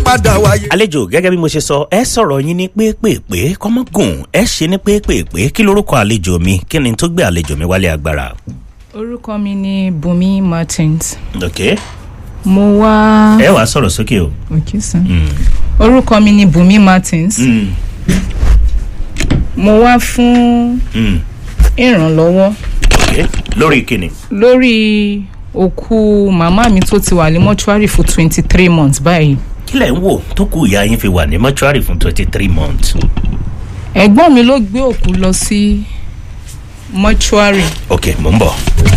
padà wáyé. àlejò gẹ́gẹ́ bí mo ṣe sọ ẹ sọ̀rọ̀ yín ní pépèpé kọ́mọ́gùn ẹ ṣe ní pépèpé kí lorúkọ àlejò mi kí ni tó gbé àlejò mi wálé agbára. orúkọ mi ni bùnmi martins ok mo wá. ẹ wàá sọ̀rọ̀ sókè o. ok sir. orúkọ mi ni bùnmi martins Mm, mo wá fún mm, ìrànlọ́wọ́ ok lórí kíni. lórí òkú màmá mi tó ti wà ní mọ́ṣúárì fún twenty three months báyìí kí lẹ̀ ń wò tó kù ìyá yín fi wà ní mọ́ṣúárì fún twenty three months. ẹ̀gbọ́n mi ló gbé òkú lọ sí mọ́ṣúárì ok mò ń bọ̀.